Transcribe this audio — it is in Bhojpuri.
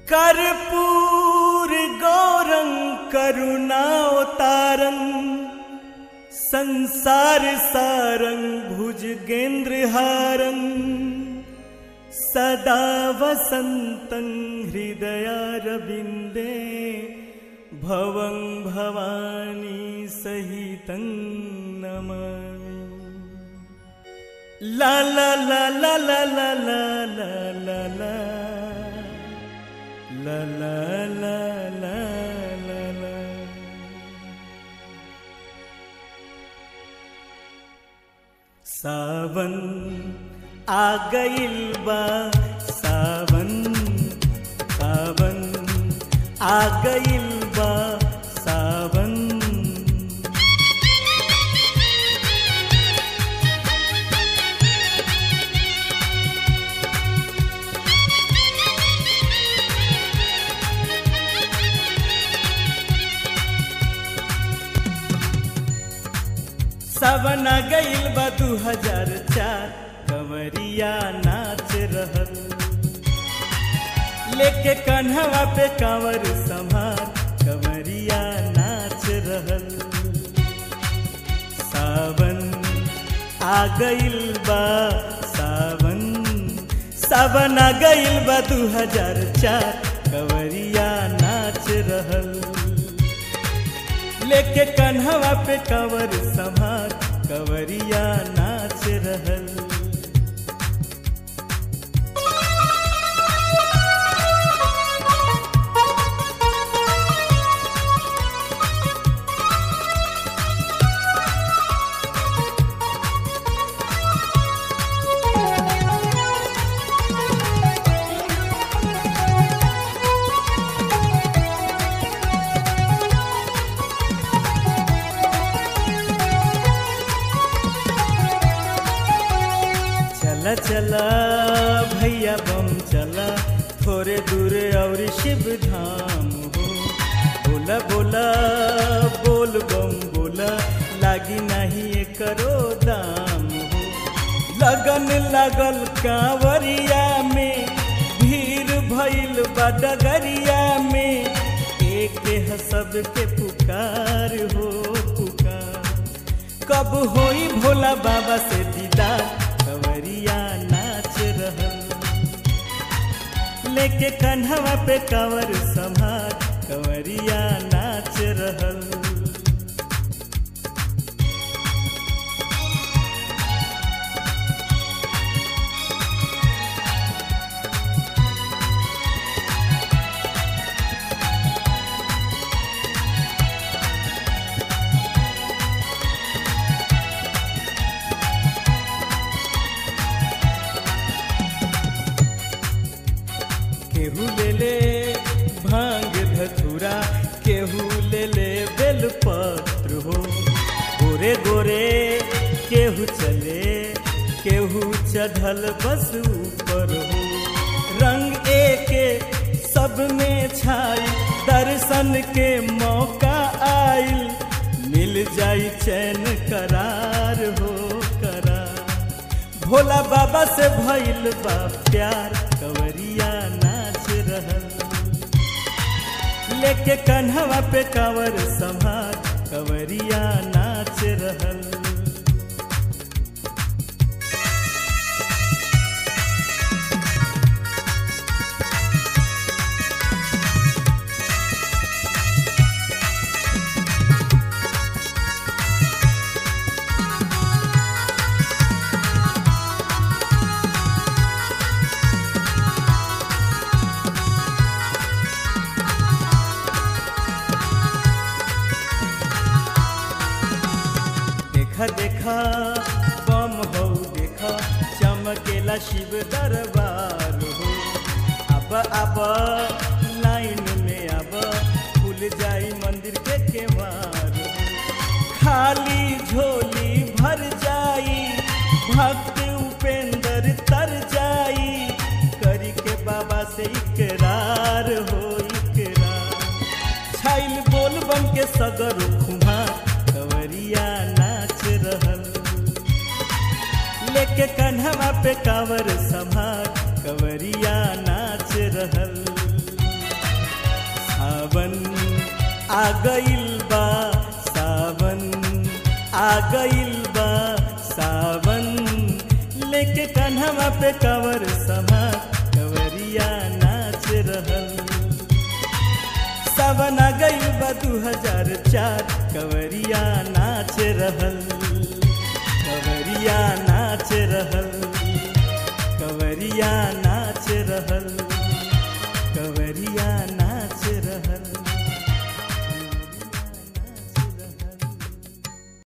कर्पूर गौरं करुणावतारं संसार सारं भुजगेन्द्रहारं सदा वसन्तं हृदयारविन्दे भवं भवानी सहितं नमामि ला ला ला ला ला ला ला ला ला ला ला ला ला ला ला ला सावन आ गइल बा सावन सावन आ गइल बा सावन सावन आ गइल बा दू हजार चार कंवरिया नाच रहल लेके कन्हवा पे कांवर संभार कंवरिया नाच रहल सावन आ गइल बा सावन सावन आ गइल बा दू हजार चार कंवरिया नाच रहल लेके कन्हवा पे कंवर संभार कंवरिया नाच रहल चला चला भैया बम चला थोड़े दूर और शिव धाम हो बोला बोला बोल बम बोला लागी नहीं करो दाम हो लगन लगल कांवरिया में भीड़ भइल बा डगरिया में एक ह सबके पुकार हो पुकार कब होई भोला बाबा से दीदार कंवरिया नाच रहल लेके कन्हवा पे कंवर संभार कंवरिया नाच रहल केहू ले ले भांग धतूरा केहू ले ले बेलपत्र हो गोरे गोरे केहू चले केहू चढ़ल बस ऊपर हो रंग एके सब में छाई दर्शन के मौका आइल मिल जाई चैन करार हो करार भोला बाबा से भइल बा प्यार कंवरिया नाच रहल लेके कन्हवा पे कंवर संभार कंवरिया नाच रहल देखा देखा बम हो देखा चमकेला शिव दरबार हो अब अब लाइन में अब खुल जाई मंदिर के केवार हो। खाली झोली भर जाई भक्त उपेंद्र तर जाई करी के बाबा से इकरार हो इकरार छाइल बोल बम के सगर खुमा कंवरिया नाच रहल लेके कन्हवा पे कांवर संभार कंवरिया नाच रहल आ गइल बा सावन आ गइल बा सावन लेके कन्हवा पे कवर समा कवरिया नाच रहल सावन आ गइल बा दू हजार चार कवरिया नाच रहल कवरिया नाच रहल कवरिया नाच रहल